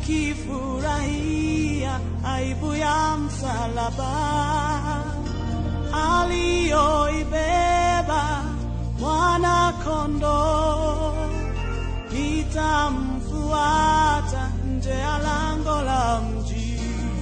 nikifurahia aibu ya msalaba aliyoibeba mwana kondoo, nitamfuata nje ya lango la mji.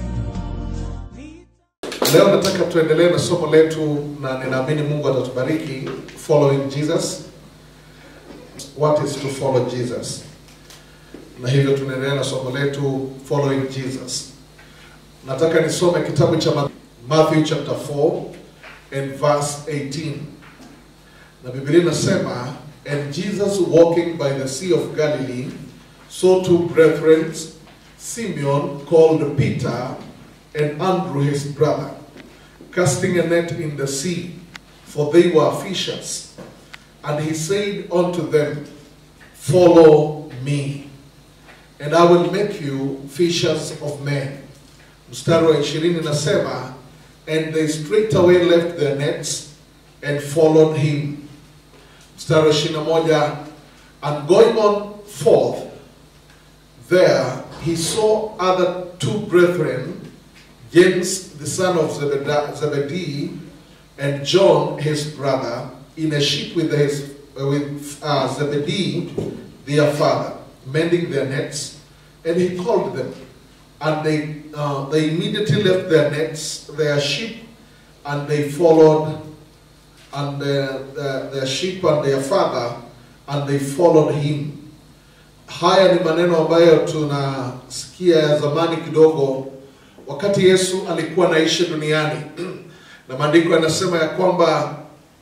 Nita- Leo nataka tuendelee na somo letu na ninaamini Mungu atatubariki following Jesus. What is to follow Jesus? Na hivyo tunaendelea na somo letu following Jesus. Nataka nisome kitabu cha Ma- Matthew chapter 4 and verse 18. Na Biblia inasema, and Jesus walking by the sea of Galilee saw two brethren, Simeon called Peter and Andrew his brother, casting a net in the sea, for they were fishers. And he said unto them, Follow me, and I will make you fishers of men. Mstari wa ishirini nasema, and they straightway left their nets and followed him. Mstari wa ishirini na moja, and going on forth, there he saw other two brethren, James the son of Zebeda- Zebedee, and John his brother, in a ship with his uh, with uh, Zebedee their father, mending their nets, and he called them, and they uh, they immediately left their nets, their sheep, and they followed, and their, their, their sheep and their father, and they followed him. Haya ni maneno ambayo tunasikia ya zamani kidogo, wakati Yesu alikuwa anaishi duniani, na maandiko yanasema ya kwamba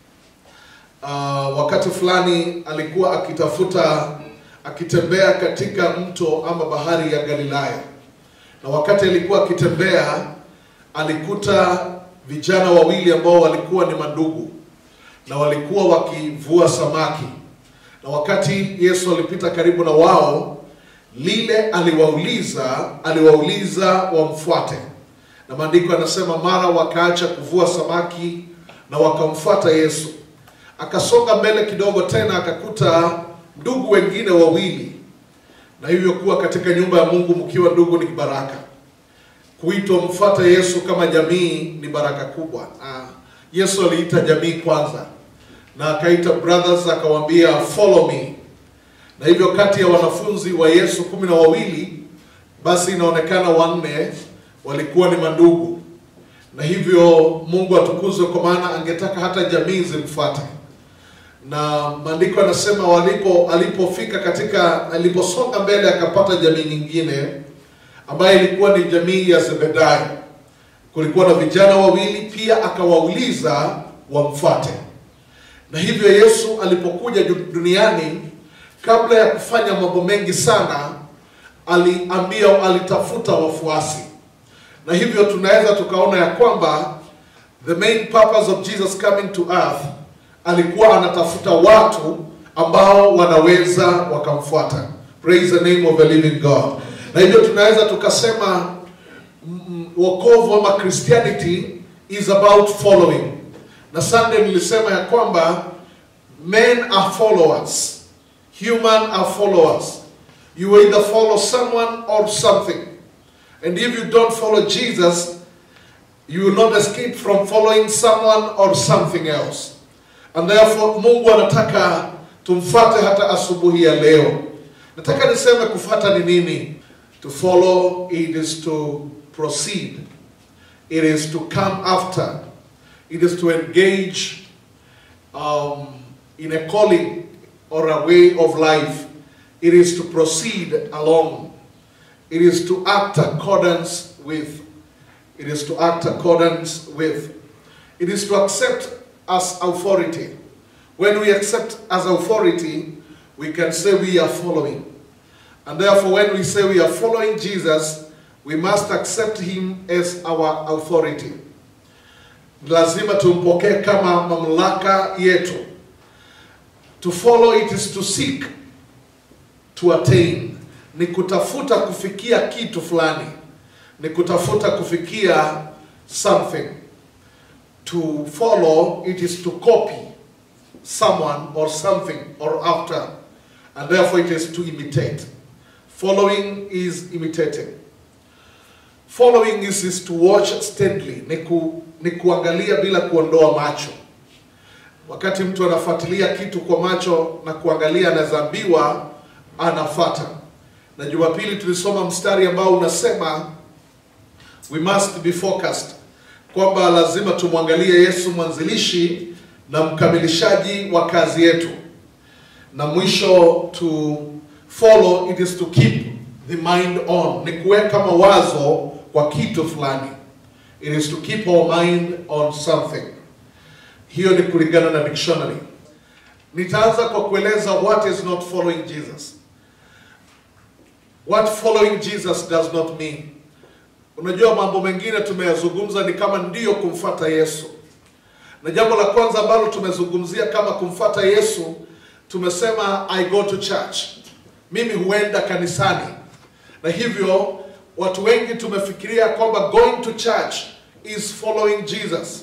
uh, wakati fulani alikuwa akitafuta akitembea katika mto ama bahari ya Galilaya, na wakati alikuwa akitembea alikuta vijana wawili ambao walikuwa ni mandugu na walikuwa wakivua samaki na wakati Yesu alipita karibu na wao, lile aliwauliza aliwauliza wamfuate, na maandiko yanasema mara wakaacha kuvua samaki na wakamfuata Yesu. Akasonga mbele kidogo tena akakuta ndugu wengine wawili, na hivyo kuwa katika nyumba ya Mungu mkiwa ndugu ni baraka. Kuitwa mfuata Yesu kama jamii ni baraka kubwa. Ah, Yesu aliita jamii kwanza na akaita brothers akawaambia follow me na hivyo kati ya wanafunzi wa yesu kumi na wawili basi inaonekana wanne walikuwa ni mandugu na hivyo mungu atukuzwe kwa maana angetaka hata jamii zimfuate na maandiko yanasema walipo alipofika katika aliposonga mbele akapata jamii nyingine ambayo ilikuwa ni jamii ya zebedayo kulikuwa na vijana wawili pia akawauliza wamfuate na hivyo Yesu alipokuja du- duniani, kabla ya kufanya mambo mengi sana, aliambia, alitafuta wafuasi, na hivyo tunaweza tukaona ya kwamba the main purpose of Jesus coming to earth, alikuwa anatafuta watu ambao wanaweza wakamfuata. Praise the name of the living God. Na hivyo tunaweza tukasema mm, wokovu ama Christianity is about following na Sunday nilisema ya kwamba men are followers, human are followers. You either follow someone or something. And if you don't follow Jesus, you will not escape from following someone or something else. And therefore Mungu anataka tumfuate hata asubuhi ya leo. Nataka niseme kufuata ni nini? To follow it is to proceed. It is to come after. It is to engage um, in a calling or a way of life. It is to proceed along. It is to act accordance with. It is to act accordance with. It is to accept as authority. When we accept as authority, we can say we are following. And therefore, when we say we are following Jesus, we must accept him as our authority. lazima tumpokee kama mamlaka yetu to follow it is to seek to attain ni kutafuta kufikia kitu fulani ni kutafuta kufikia something to follow it is to copy someone or something or after and therefore it is to imitate Following is imitating. Following is, is to watch steadily, ni, ku, ni kuangalia bila kuondoa macho. Wakati mtu anafuatilia kitu kwa macho na kuangalia, anazaambiwa anafata. Na Jumapili tulisoma mstari ambao unasema we must be focused, kwamba lazima tumwangalie Yesu mwanzilishi na mkamilishaji wa kazi yetu, na mwisho to follow it is to keep the mind on, ni kuweka mawazo kwa kitu fulani. It is to keep our mind on something. Hiyo ni kulingana na dictionary. Nitaanza kwa kueleza what is not following Jesus. What following Jesus does not mean. Unajua mambo mengine tumeyazungumza ni kama ndiyo kumfata Yesu. Na jambo la kwanza ambalo tumezungumzia kama kumfata Yesu, tumesema I go to church. Mimi huenda kanisani. Na hivyo watu wengi tumefikiria kwamba going to church is following Jesus.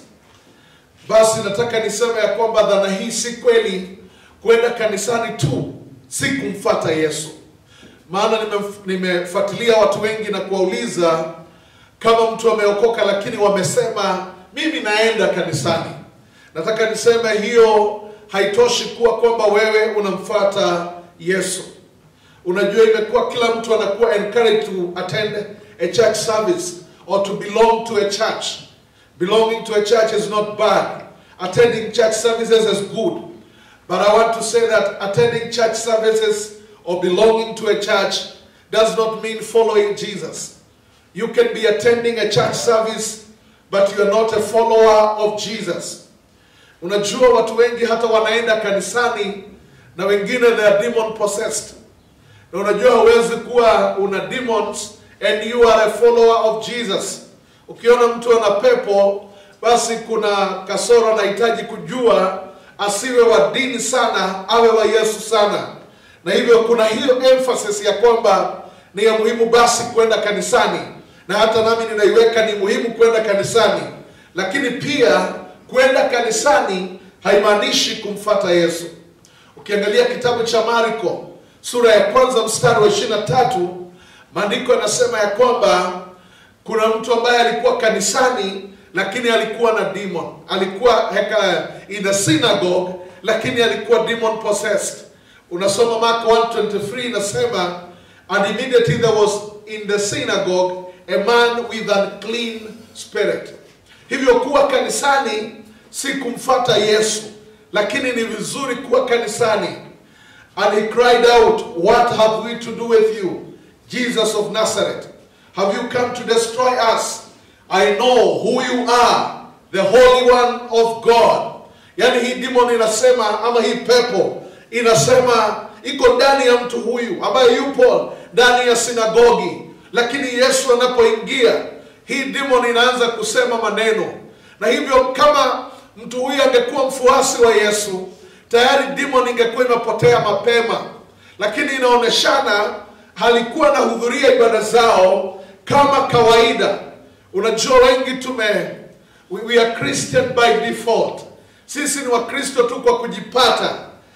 Basi nataka niseme ya kwamba dhana hii si kweli. Kwenda kanisani tu si kumfata Yesu. Maana nime- nimefuatilia watu wengi na kuwauliza kama mtu ameokoka, lakini wamesema mimi naenda kanisani. Nataka niseme hiyo haitoshi kuwa kwamba wewe unamfuata Yesu. Unajua, imekuwa kila mtu anakuwa encouraged to attend a church service or to belong to a church. Belonging to a church is not bad. Attending church services is good. But I want to say that attending church services or belonging to a church does not mean following Jesus. You can be attending a church service, but you are not a follower of Jesus. Unajua watu wengi hata wanaenda kanisani na wengine they are demon possessed. Na unajua huwezi kuwa una demons and you are a follower of Jesus. Ukiona mtu ana pepo, basi kuna kasoro anahitaji kujua, asiwe wa dini sana, awe wa Yesu sana. Na hivyo kuna hiyo emphasis ya kwamba ni ya muhimu basi kwenda kanisani, na hata nami ninaiweka ni muhimu kwenda kanisani, lakini pia kwenda kanisani haimaanishi kumfata Yesu. Ukiangalia kitabu cha Marko sura ya kwanza mstari wa ishirini na tatu maandiko yanasema ya kwamba kuna mtu ambaye alikuwa kanisani lakini alikuwa na demon, alikuwa heka in the synagogue lakini alikuwa demon possessed. Unasoma Marko 1:23 inasema and immediately there was in the synagogue a man with an clean spirit. Hivyo kuwa kanisani si kumfata Yesu, lakini ni vizuri kuwa kanisani. And he cried out, What have we to do with you, Jesus of Nazareth? Have you come to destroy us? I know who you are, the Holy One of God. Yaani hii demon inasema ama hii pepo inasema iko ndani ya mtu huyu ambaye yupo ndani ya sinagogi, lakini Yesu anapoingia hii demon inaanza kusema maneno, na hivyo kama mtu huyu angekuwa mfuasi wa Yesu tayari demon ingekuwa imepotea mapema, lakini inaoneshana halikuwa na hudhuria ibada zao kama kawaida. Unajua, wengi tume we, we are Christian by default, sisi ni Wakristo tu kwa kujipata,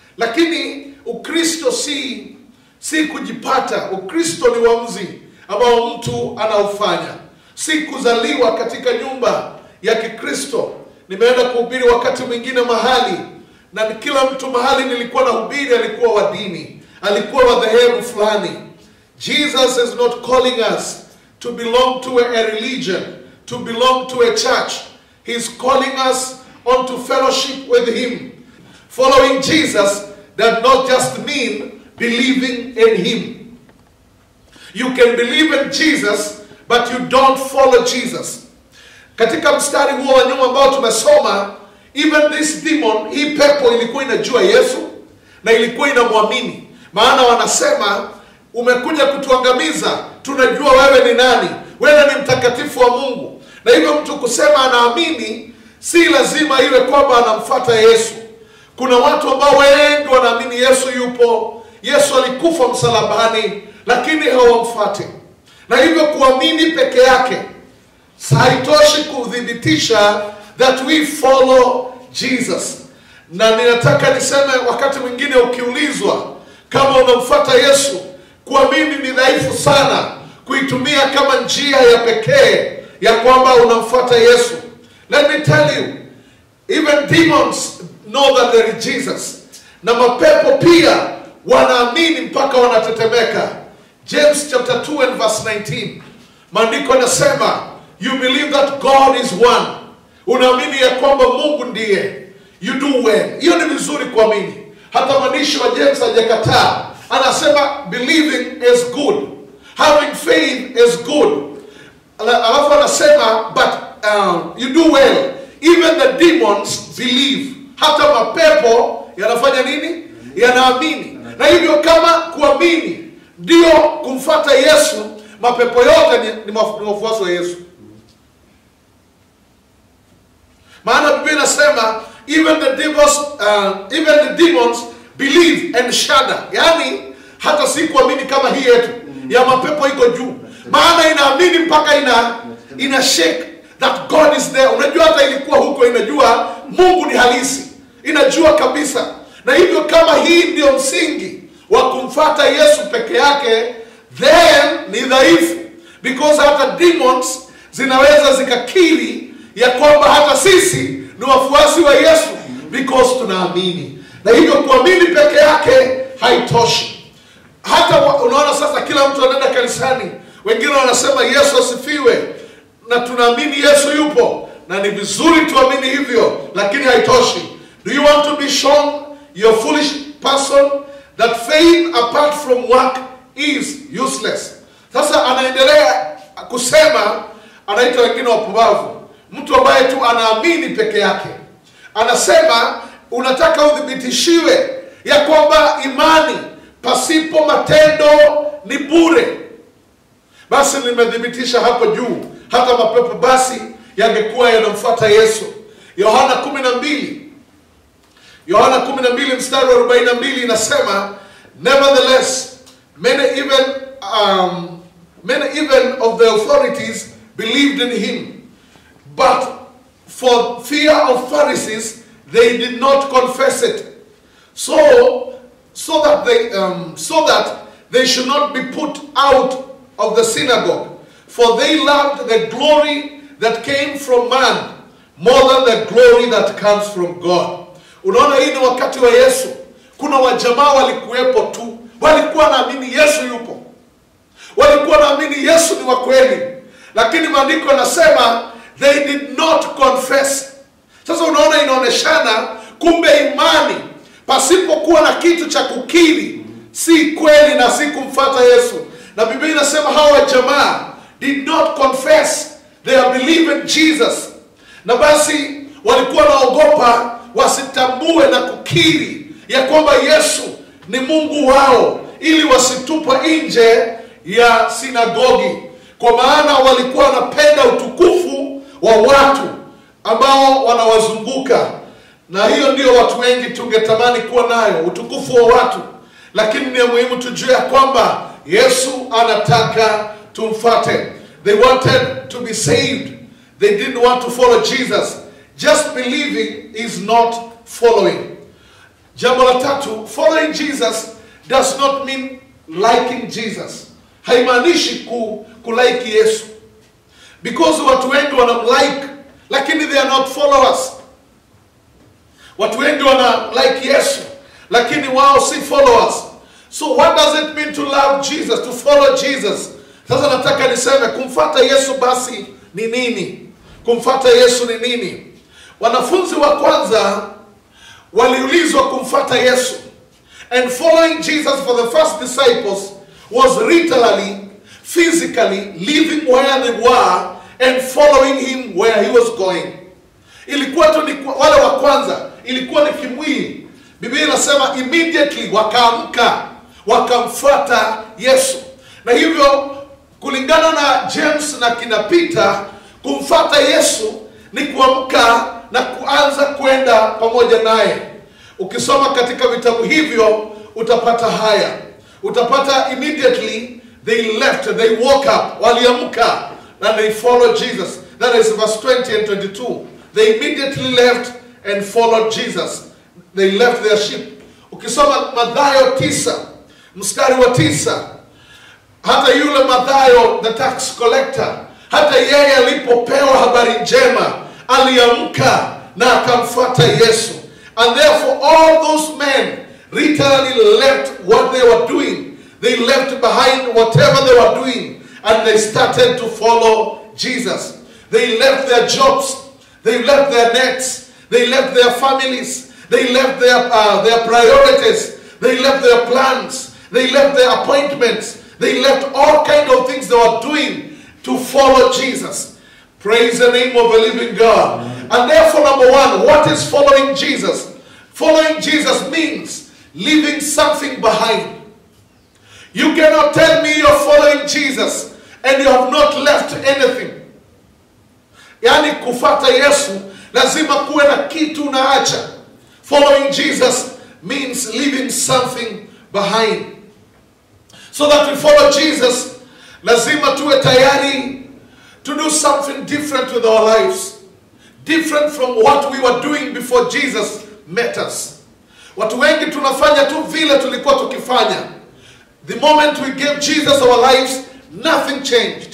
lakini Ukristo si si kujipata. Ukristo ni uamuzi ambao mtu anaofanya, si kuzaliwa katika nyumba ya Kikristo. Nimeenda kuhubiri wakati mwingine mahali na kila mtu mahali nilikuwa na hubiri alikuwa wa dini, alikuwa wa dhehebu fulani. Jesus is not calling us to belong to a, a religion, to belong to a church. He's calling us onto fellowship with Him. Following Jesus does not just mean believing in Him. You can believe in Jesus, but you don't follow Jesus. Katika mstari huo wa nyuma ambao tumesoma, even this demon, hii pepo ilikuwa inajua Yesu na ilikuwa inamwamini, maana wanasema umekuja kutuangamiza, tunajua wewe ni nani, wewe ni mtakatifu wa Mungu. Na hivyo mtu kusema anaamini, si lazima iwe kwamba anamfata Yesu. Kuna watu ambao wengi wanaamini Yesu yupo, Yesu alikufa msalabani, lakini hawamfati. Na hivyo kuamini peke yake haitoshi kuthibitisha that we follow Jesus. Na ninataka niseme, wakati mwingine ukiulizwa kama unamfuata Yesu, kuamini ni dhaifu sana kuitumia kama njia ya pekee ya kwamba unamfuata yesu let me tell you even demons know that there is jesus na mapepo pia wanaamini mpaka wanatetemeka james chapter 2 and verse 19 maandiko yanasema you believe that god is one unaamini ya kwamba mungu ndiye you do well hiyo ni vizuri kuamini hata mwandishi wa james hajakataa anasema believing is good having faith is good Ala- alafu anasema but um, you do well even the demons believe hata mapepo yanafanya nini yanaamini na hivyo kama kuamini ndio kumfata yesu mapepo yote ni, ni maf- ni wafuasi wa yesu maana biblia inasema even the demons, uh, even the demons believe and shudder yaani hata si kuamini kama hii yetu ya mapepo iko juu maana inaamini mpaka ina ina shake that god is there unajua hata ilikuwa huko inajua mungu ni halisi inajua kabisa na hivyo kama hii ndio msingi wa kumfata yesu peke yake then ni dhaifu because hata demons zinaweza zikakiri ya kwamba hata sisi ni wafuasi wa yesu because tunaamini na hivyo kuamini peke yake haitoshi hata wa- unaona sasa kila mtu anaenda kanisani wengine wanasema yesu asifiwe na tunaamini yesu yupo na ni vizuri tuamini hivyo lakini haitoshi do you want to be shown your foolish person that faith apart from work is useless sasa anaendelea kusema anaita wengine wapumbavu mtu ambaye tu anaamini peke yake anasema unataka uthibitishiwe ya kwamba imani pasipo matendo ni bure basi nimethibitisha hapo juu hata mapepo basi yangekuwa yanamfuata yesu yohana 12 yohana 12 mstari wa 42 inasema nevertheless many even um, many even of the authorities believed in him but for fear of pharisees they did not confess it so so that they um, so that they should not be put out of the synagogue for they loved the glory that came from man more than the glory that comes from god unaona hii ni wakati wa yesu kuna wajamaa walikuwepo tu walikuwa naamini yesu yupo walikuwa naamini yesu ni wa kweli lakini maandiko yanasema they did not confess sasa unaona inaoneshana kumbe imani pasipokuwa na kitu cha kukiri si kweli na si kumfata yesu na biblia inasema hawa jamaa did not confess they are believing jesus na basi walikuwa naogopa wasitambue na kukiri ya kwamba yesu ni mungu wao ili wasitupwa nje ya sinagogi kwa maana walikuwa wanapenda utukufu wa watu ambao wanawazunguka na hiyo ndio watu wengi tungetamani kuwa nayo utukufu wa watu lakini ni ya muhimu tujue ya kwamba yesu anataka tumfate they wanted to be saved they didn't want to follow jesus just believing is not following jambo la tatu following jesus does not mean liking jesus haimaanishi ku, kulaiki yesu because watu wengi wanamlike lakini they are not followers watu wengi wana like yesu lakini wao si followers so what does it mean to love jesus to follow jesus sasa nataka niseme kumfata yesu basi ni nini kumfata yesu ni nini wanafunzi wa kwanza waliulizwa kumfata yesu and following jesus for the first disciples was literally physically living where they were and following him where he was going ilikuwa tu ni kwa- wale wa kwanza ilikuwa ni kimwili biblia inasema immediately wakaamka wakamfuata yesu na hivyo kulingana na james na kina peter kumfuata yesu ni kuamka na kuanza kwenda pamoja naye ukisoma katika vitabu hivyo utapata haya utapata immediately they left they woke up waliamka and they followed jesus that is verse 20 and 22 they immediately left and followed jesus they left their sheep ukisoma madhayo tisa mstari wa tisa hata yule Mathayo the tax collector, hata yeye alipopewa habari njema aliamka na akamfuata Yesu. And therefore all those men literally left what they were doing. They left behind whatever they were doing and they started to follow Jesus. They left their jobs, they left their nets, they left their families, they left their, uh, their priorities, they left their plans, they left their appointments, they left all kind of things they were doing to follow Jesus. Praise the name of the living God. And therefore, number one, what is following Jesus? Following Jesus means leaving something behind. You cannot tell me you're following Jesus and you have not left anything. Yaani kufata Yesu lazima kuwe na kitu unaacha. Following Jesus means leaving something behind. So that we follow Jesus, lazima tuwe tayari to do something different with our lives. Different from what we were doing before Jesus met us. Watu wengi tunafanya tu vile tulikuwa tukifanya. The moment we gave Jesus our lives, nothing changed.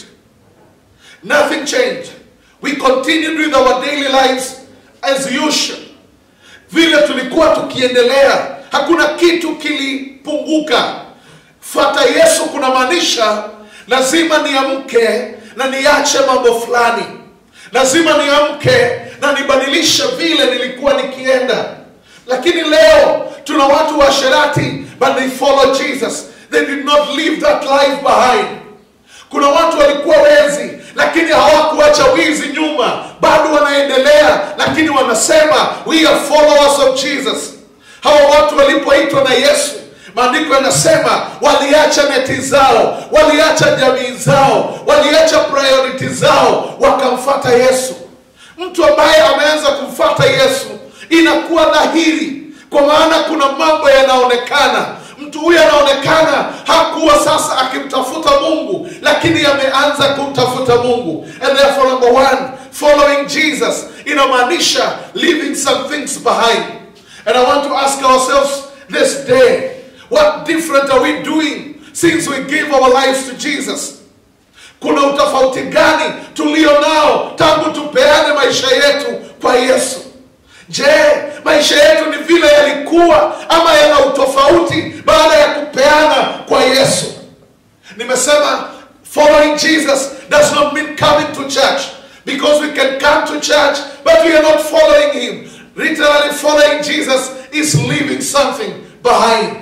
Nothing changed. We continued with our daily lives as usual. Vile tulikuwa tukiendelea, hakuna kitu kilipunguka. Fata Yesu kunamaanisha lazima niamke na niache mambo fulani. Lazima niamke na nibadilishe vile nilikuwa nikienda. Lakini leo tuna watu wa sherati but they follow Jesus. They did not leave that life behind. Kuna watu walikuwa wezi lakini hawakuacha wizi nyuma, bado wanaendelea, lakini wanasema we are followers of Jesus. Hawa watu walipoitwa na Yesu, maandiko yanasema waliacha neti zao, waliacha jamii zao, waliacha priority zao, wakamfata Yesu. Mtu ambaye ameanza kumfata Yesu inakuwa dhahiri, kwa maana kuna mambo yanaonekana. Mtu huyu anaonekana hakuwa sasa akimtafuta Mungu, lakini ameanza kumtafuta Mungu. And therefore number one, following Jesus inamaanisha leaving some things behind. And I want to ask ourselves this day, what different are we doing since we gave our lives to Jesus? Kuna utofauti gani tulio nao tangu tupeane maisha yetu kwa Yesu? Je, maisha yetu ni vile yalikuwa ama yana utofauti baada ya kupeana kwa Yesu? Nimesema following Jesus does not mean coming to church because we can come to church but we are not following him. Literally following Jesus is leaving something behind.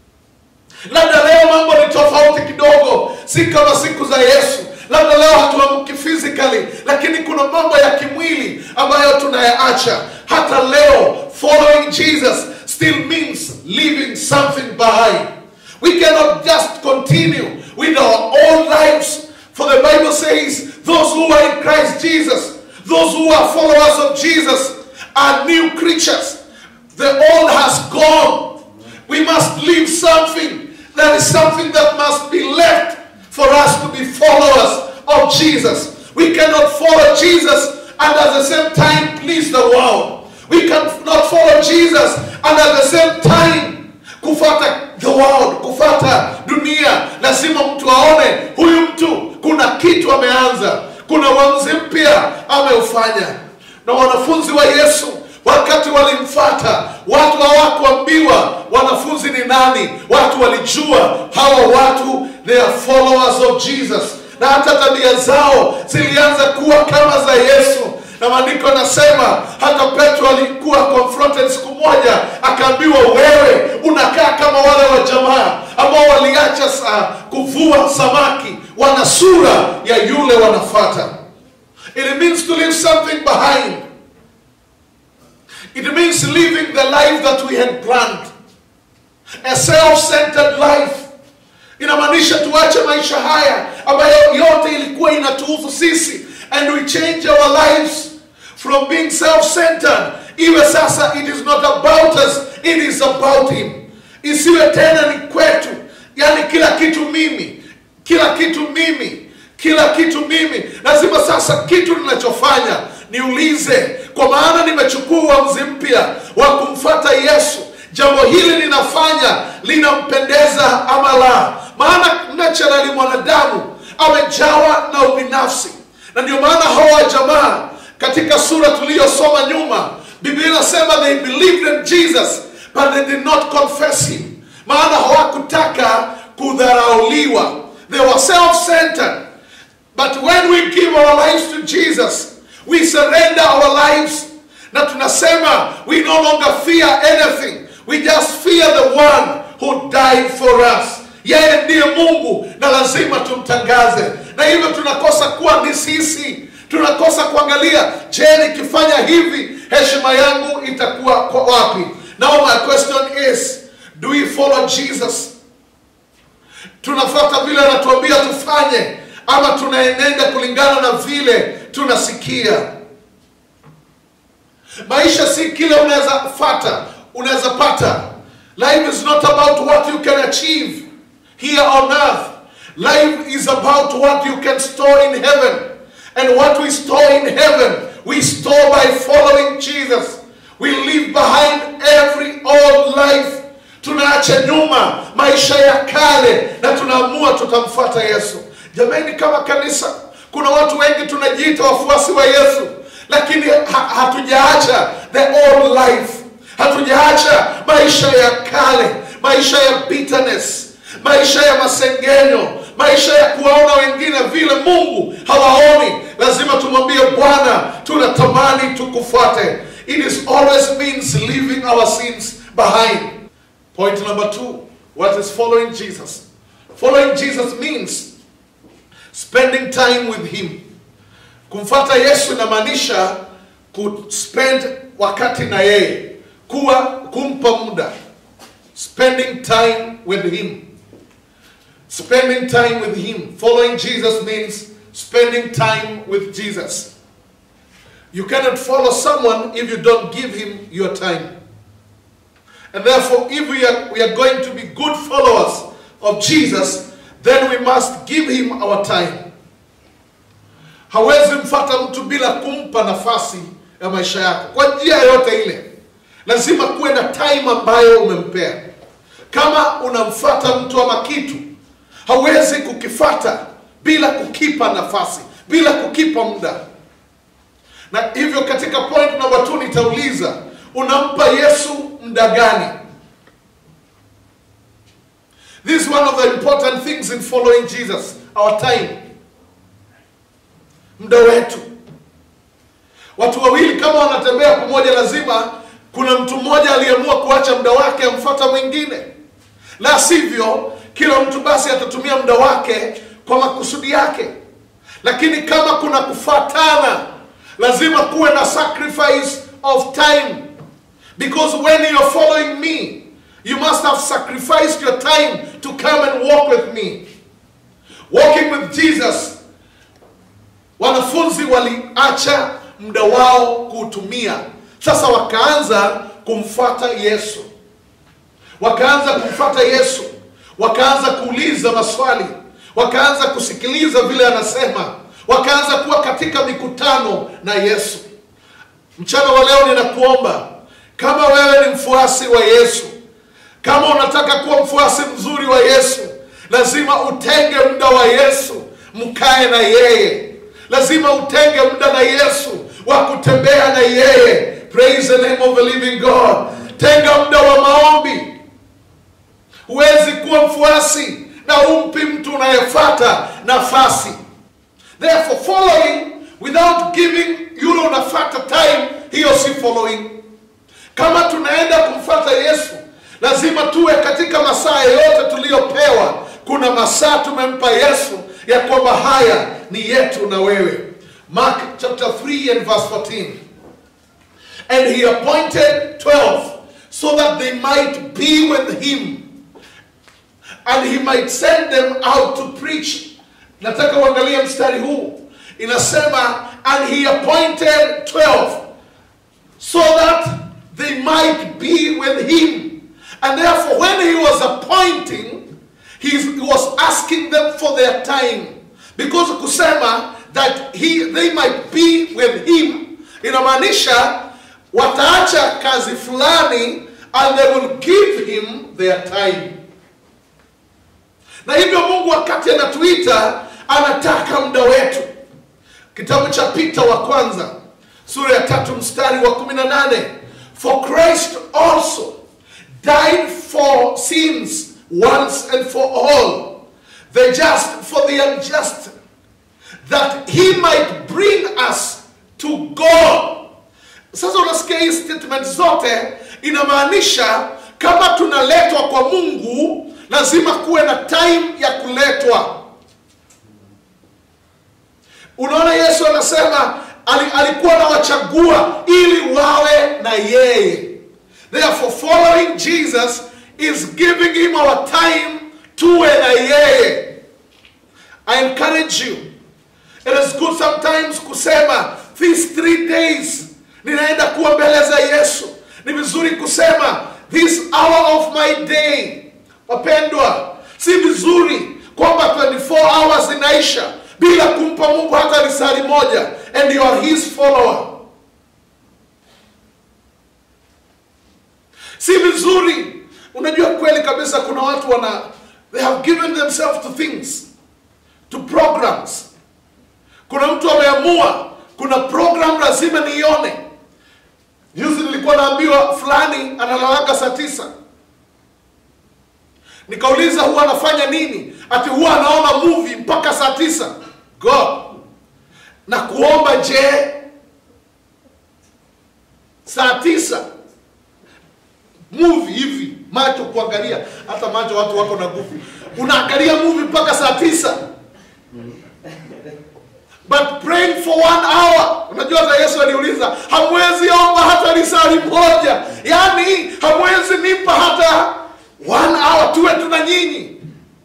Labda leo mambo ni tofauti kidogo, si kama siku za Yesu. Labda leo hatuamki physically, lakini kuna mambo ya kimwili ambayo tunayaacha. Hata leo following Jesus still means leaving something behind. We cannot just continue with our old lives. For the Bible says, those who are in Christ Jesus, those who are followers of Jesus, are new creatures. The old has gone. We must leave something. There is something that must be left for us to be followers of Jesus. We cannot follow Jesus and at the same time please the world. We cannot follow Jesus and at the same time kufata the world, kufata dunia. Lazima mtu aone huyu mtu kuna kitu ameanza, kuna uamuzi mpya ameufanya. Na wanafunzi wa Yesu wakati walimfata, watu hawakuambiwa wanafunzi ni nani. Watu walijua hawa watu they are followers of Jesus, na hata tabia zao zilianza kuwa kama za Yesu na maandiko yanasema hata Petro alikuwa confronted siku moja, akaambiwa wewe unakaa kama wale wa jamaa ambao waliacha sa, kuvua samaki, wana sura ya yule wanafata. It means to leave something behind. It means living the life that we had planned, a self-centered life. Inamaanisha tuache maisha haya ambayo yote ilikuwa inatuhusu sisi and we change our lives from being self-centered iwe sasa it is not about us it is about him isiwe tena ni kwetu yani kila kitu mimi kila kitu mimi kila kitu mimi lazima sasa kitu ninachofanya niulize kwa maana nimechukua uamuzi mpya wa kumfata yesu jambo hili ninafanya linampendeza ama la maana naturally mwanadamu amejawa na ubinafsi na ndio maana hawa jamaa katika sura tuliyosoma nyuma biblia inasema they believed in jesus but they did not confess him maana hawakutaka kudharauliwa they were self-centered but when we give our lives to jesus we surrender our lives na tunasema we no longer fear anything we just fear the one who died for us yeye ndiye mungu na lazima tumtangaze na hivyo tunakosa kuwa ni sisi tunakosa kuangalia je nikifanya hivi heshima yangu itakuwa kwa wapi now my question is do we follow jesus tunafuata vile anatuambia tufanye ama tunaenenda kulingana na vile tunasikia maisha si kile unaweza fata unaweza pata life is not about what you can achieve here on earth life is about what you can store in heaven and what we store in heaven we store by following jesus we leave behind every old life tunaacha nyuma maisha ya kale na tunaamua tutamfuata yesu jamani kama kanisa kuna watu wengi tunajiita wafuasi wa yesu lakini ha hatujaacha the old life hatujaacha maisha ya kale maisha ya bitterness maisha ya masengenyo maisha ya kuwaona wengine vile mungu hawaoni lazima tumwambie bwana tunatamani tukufuate it is always means leaving our sins behind point number two what is following jesus following jesus means spending time with him kumfata yesu inamaanisha kuspend wakati na yeye kuwa kumpa muda spending time with him spending time with him following jesus means spending time with jesus you cannot follow someone if you don't give him your time and therefore if we are, we are going to be good followers of jesus then we must give him our time hawezi mfata mtu bila kumpa nafasi ya maisha yako kwa njia yoyote ile lazima kuwe na time ambayo umempea kama unamfata mtu ama kitu hawezi kukifata bila kukipa nafasi bila kukipa muda na hivyo katika point number two nitauliza unampa yesu muda gani this is one of the important things in following jesus our time muda wetu watu wawili kama wanatembea pamoja lazima kuna mtu mmoja aliamua kuacha muda wake amfuata mwingine la sivyo kila mtu basi atatumia muda wake kwa makusudi yake lakini kama kuna kufatana lazima kuwe na sacrifice of time because when you're following me you must have sacrificed your time to come and walk with me walking with jesus wanafunzi waliacha muda wao kuutumia sasa wakaanza kumfata yesu wakaanza kumfata yesu wakaanza kuuliza maswali wakaanza kusikiliza vile anasema wakaanza kuwa katika mikutano na yesu mchana wa leo ninakuomba kama wewe ni mfuasi wa yesu kama unataka kuwa mfuasi mzuri wa yesu lazima utenge muda wa yesu mkae na yeye lazima utenge muda na yesu wa kutembea na yeye praise the name of the living god tenga muda wa maombi huwezi kuwa mfuasi na umpi mtu unayefata nafasi therefore following without giving yule unafata time hiyo si following kama tunaenda kumfata yesu lazima tuwe katika masaa yoyote tuliyopewa kuna masaa tumempa yesu ya kwamba haya ni yetu na wewe mark chapter 3 and verse 14 and he appointed 12 so that they might be with him and he might send them out to preach nataka uangalie mstari huu inasema and he appointed 12 so that they might be with him and therefore when he was appointing he was asking them for their time because kusema that he, they might be with him inamaanisha wataacha kazi fulani and they will give him their time na hivyo mungu wakati anatuita anataka muda wetu kitabu cha pita wa kwanza sura ya tatu mstari wa 18 for christ also died for sins once and for all the just for the unjust that he might bring us to god sasa unasikia hii statement zote inamaanisha kama tunaletwa kwa mungu lazima kuwe na time ya kuletwa unaona yesu anasema ali- alikuwa anawachagua ili wawe na yeye therefore following jesus is giving him our time tuwe na yeye i encourage you it is good sometimes kusema these three days ninaenda kuwa mbele za yesu ni vizuri kusema this hour of my day wapendwa si vizuri kwamba 24 hours inaisha bila kumpa mungu hata risali moja and you are his follower si vizuri unajua kweli kabisa kuna watu wana they have given themselves to things to programs kuna mtu ameamua kuna program lazima niione juzi nilikuwa naambiwa fulani analalaga saa tisa nikauliza huwa anafanya nini ati huwa anaona movie mpaka saa tisa god na kuomba je saa tisa movie hivi macho kuangalia hata macho watu wako na nguvu unaangalia movie mpaka saa tisa but praying for one hour unajua hata yesu aliuliza hamwezi omba hata risali moja yaani hamwezi nipa hata one hour tuwe tuna nyinyi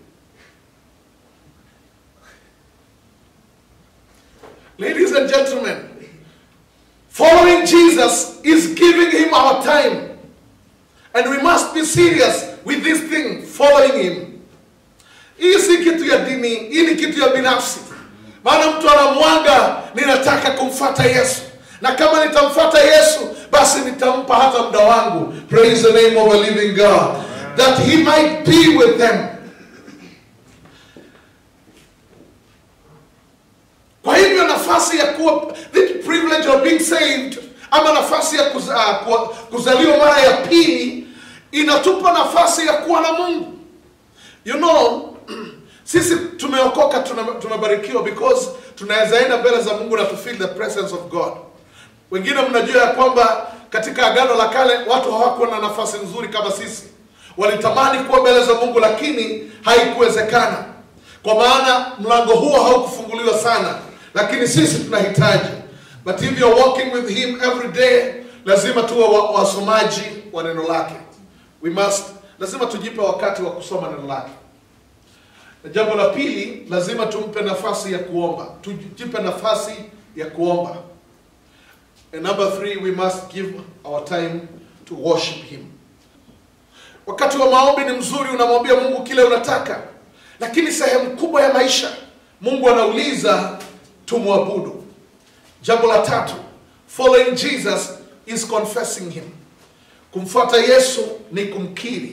ladies and gentlemen following jesus is giving him our time and we must be serious with this thing following him hii si kitu ya dini hii ni kitu ya binafsi maana mtu anamwaga ninataka kumfata yesu na kama nitamfata yesu basi nitampa hata muda wangu praise the name of a living god that he might be with them kwa hivyo nafasi ya kuwa the privilege of being saved ama nafasi ya kuza, kuwa, kuzaliwa mara ya pili inatupa nafasi ya kuwa na mungu you know sisi tumeokoka tuna- tumebarikiwa because tunaweza enda mbele za mungu na to feel the presence of god wengine mnajua ya kwamba katika agano la kale watu hawakuwa na nafasi nzuri kama sisi walitamani kuwa mbele za mungu lakini haikuwezekana kwa maana mlango huo haukufunguliwa sana lakini sisi tunahitaji but if you're walking with him every day lazima tuwe wa- wasomaji wa neno lake we must lazima tujipe wakati wa kusoma neno lake na jambo la pili lazima tumpe nafasi ya kuomba tujipe nafasi ya kuomba and number three we must give our time to worship him wakati wa maombi ni mzuri unamwambia mungu kile unataka lakini sehemu kubwa ya maisha mungu anauliza tumwabudu jambo la tatu following jesus is confessing him kumfuata yesu ni kumkiri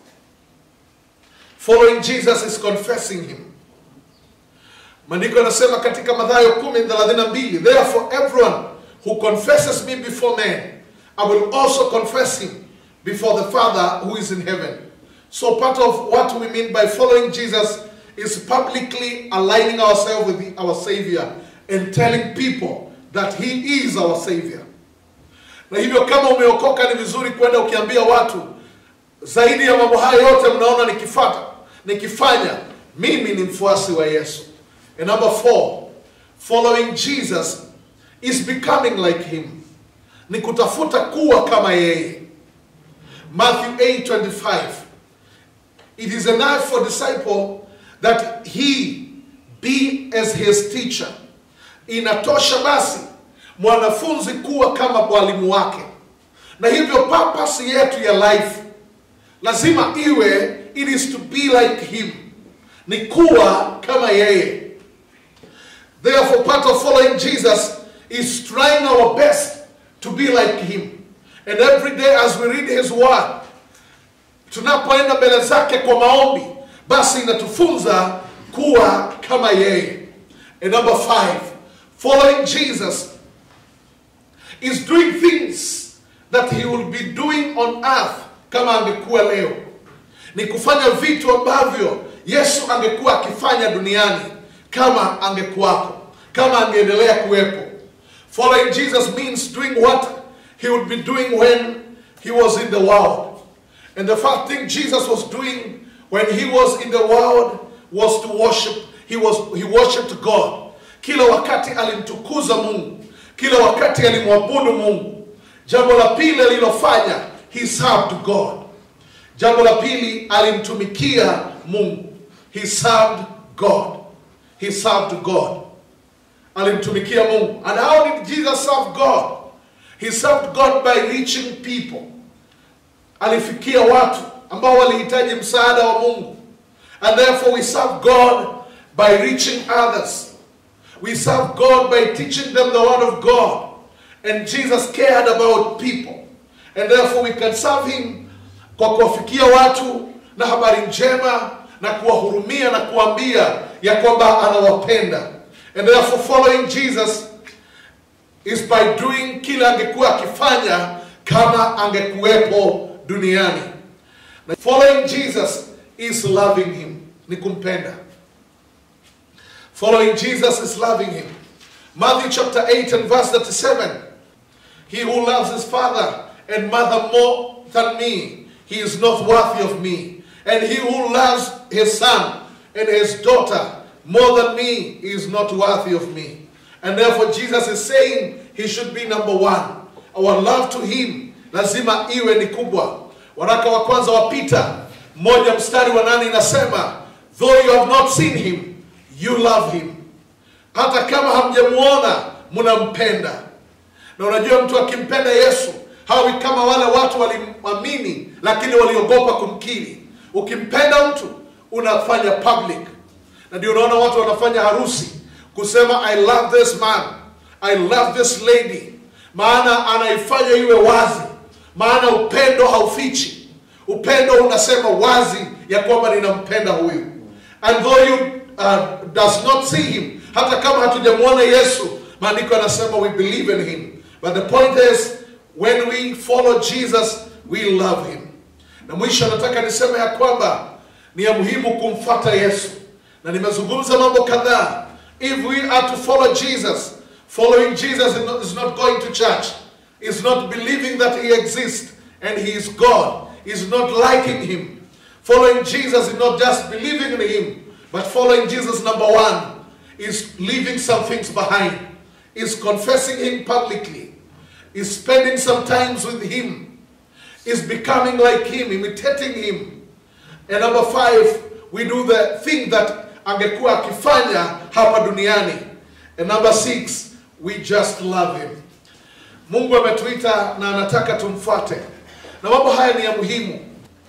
following jesus is confessing him maandiko yanasema katika madhayo 10:32 therefore everyone who confesses me before men i will also confess him before the father who is in heaven so part of what we mean by following jesus is publicly aligning ourselves with the- our savior and telling people that he is our savior na hivyo kama umeokoka ni vizuri kwenda ukiambia watu zaidi ya mambo hayo yote mnaona nikifata nikifanya mimi ni mfuasi wa yesu and number four following jesus is becoming like him ni kutafuta kuwa kama yeye matthew 8:25 it is enough for disciple that he be as his teacher inatosha basi mwanafunzi kuwa kama mwalimu wake na hivyo purpose yetu ya life lazima iwe it is to be like him ni kuwa kama yeye therefore part of following jesus is trying our best to be like him and every day as we read his word tunapoenda mbele zake kwa maombi basi inatufunza kuwa kama yeye. And number five, following Jesus is doing things that he will be doing on earth kama angekuwa leo ni kufanya vitu ambavyo yesu angekuwa akifanya duniani kama angekuwako kama angeendelea kuwepo following jesus means doing what he would be doing when he was in the world and the first thing jesus was doing when he was in the world was to worship he was he worshiped god kila wakati alimtukuza mungu kila wakati alimwabudu mungu jambo la pili alilofanya he served god jambo la pili alimtumikia mungu he served god he served god alimtumikia mungu and how did jesus serve god he served god by reaching people alifikia watu ambao walihitaji msaada wa mungu and therefore we serve god by reaching others we serve god by teaching them the word of god and jesus cared about people and therefore we can serve him kwa kuwafikia watu na habari njema na kuwahurumia na kuambia ya kwamba anawapenda and therefore following jesus is by doing kile angekuwa akifanya kama angekuwepo duniani na following jesus is loving him ni kumpenda following jesus is loving him matthew chapter 8 and verse 37 he who loves his father and mother more than me, he is not worthy of me. And he who loves his son and his daughter more than me is not worthy of me. And therefore Jesus is saying he should be number one. Our love to him lazima iwe ni kubwa. Waraka wa kwanza wa Peter moja mstari wa nane inasema though you have not seen him you love him. Hata kama hamjamuona mnampenda. Na unajua mtu akimpenda Yesu hawi kama wale watu walimwamini lakini waliogopa kumkiri. Ukimpenda mtu unafanya public, na ndio unaona watu wanafanya harusi kusema I love this man, I love this lady, maana anaifanya iwe wazi, maana upendo haufichi. Upendo unasema wazi ya kwamba ninampenda huyu, and though you uh, does not see him, hata kama hatujamwona Yesu, maandiko yanasema we believe in him, but the point is when we follow Jesus we love him. Na mwisho nataka niseme ya kwamba ni ya muhimu kumfuata Yesu, na nimezungumza mambo kadhaa. If we are to follow Jesus, following Jesus is not, is not going to church, is not believing that he exists and he is God, is not liking him. Following Jesus is not just believing in him, but following Jesus, number one, is leaving some things behind, is confessing him publicly, is spending some times with him, is becoming like him, imitating him. And number five, we do the thing that angekuwa akifanya hapa duniani. And number six, we just love him. Mungu ametuita na anataka tumfuate, na mambo haya ni ya muhimu.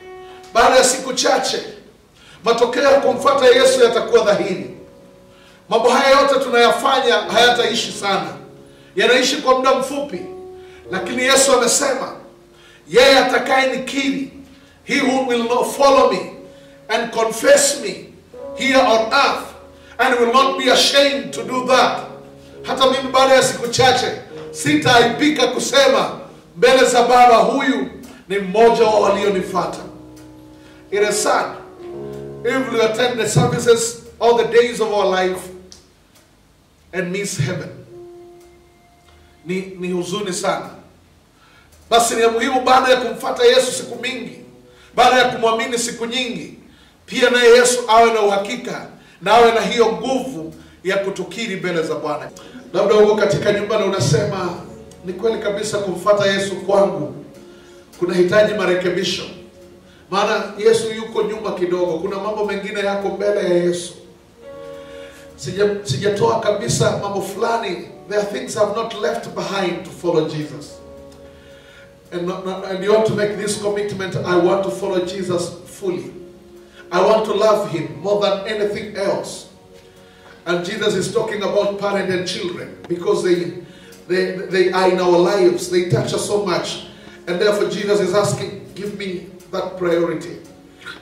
Baada ya siku chache, matokeo ya kumfuata Yesu yatakuwa dhahiri. Mambo haya yote tunayafanya hayataishi sana, yanaishi kwa muda mfupi, lakini Yesu amesema yeye atakaye nikiri, he who will not follow me and confess me here on earth and will not be ashamed to do that. Hata mimi baada ya siku chache sitaaibika kusema mbele za Baba, huyu ni mmoja wa walionifuata. It is sad if we attend the services all the days of our life and miss heaven. Ni, ni huzuni sana. Basi ni ya muhimu baada ya kumfata Yesu siku mingi, baada ya kumwamini siku nyingi, pia naye Yesu awe na uhakika na awe na hiyo nguvu ya kutukiri mbele za Bwana. Labda uko katika nyumba na unasema ni kweli kabisa, kumfata Yesu kwangu kunahitaji marekebisho, maana Yesu yuko nyuma kidogo, kuna mambo mengine yako mbele ya Yesu. Sija- Sijatoa kabisa mambo fulani, there are things I've not left behind to follow Jesus. And, not- not- and you want to make this commitment, I want to follow Jesus fully. I want to love him more than anything else. And Jesus is talking about parents and children because they, they, they are in our lives. They touch us so much. And therefore Jesus is asking, give me that priority.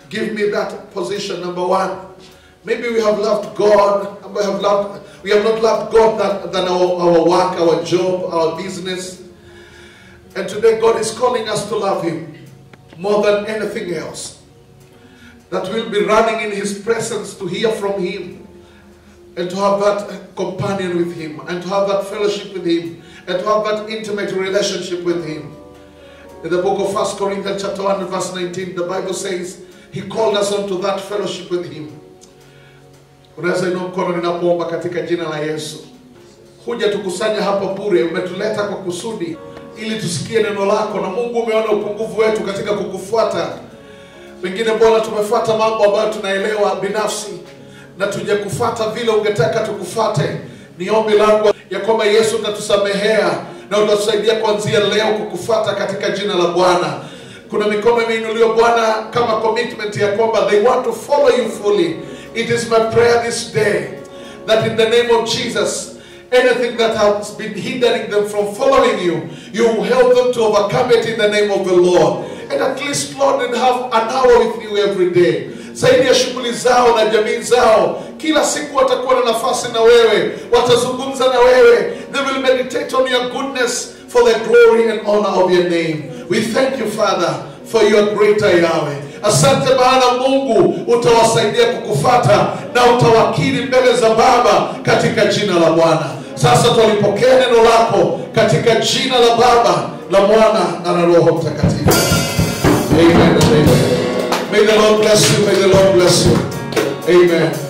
give me that position, number one. Maybe we have loved God, and we have loved, we have not loved God than, than our, our work, our job, our business. And today God is calling us to love Him more than anything else. That we'll be running in His presence to hear from Him and to have that companion with Him and to have that fellowship with Him and to have that intimate relationship with Him. In the book of 1 Corinthians chapter 1 and verse 19, the Bible says He called us unto that fellowship with Him. Unaweza inua mkono ninapoomba katika jina la Yesu. Huja tukusanya hapa bure, umetuleta kwa kusudi ili tusikie neno lako, na Mungu umeona upungufu wetu katika kukufuata. Pengine Bwana tumefuata mambo ambayo tunaelewa binafsi na tujakufuata vile ungetaka tukufate. Ni ombi langu ya kwamba Yesu utatusamehea na utatusaidia kuanzia leo kukufuata katika jina la Bwana. Kuna mikono imeinuliwa Bwana kama commitment ya kwamba they want to follow you fully. It is my prayer this day that in the name of Jesus, anything that has been hindering them from following you, you will help them to overcome it in the name of the Lord. And at least, Lord, and have an hour with you every day. Zaidi ya shughuli zao na jamii zao, kila siku watakuwa na nafasi na wewe, watazungumza na wewe. They will meditate on your goodness for the glory and honor of your name. We thank you, Father, for your greater Yahweh. Asante maana Mungu utawasaidia kukufata na utawakili mbele za Baba katika jina la Bwana. Sasa twalipokea neno lako katika jina la Baba, la Mwana na la Roho Mtakatifu. Amen and amen. May the Lord bless you. May the Lord bless you. Amen.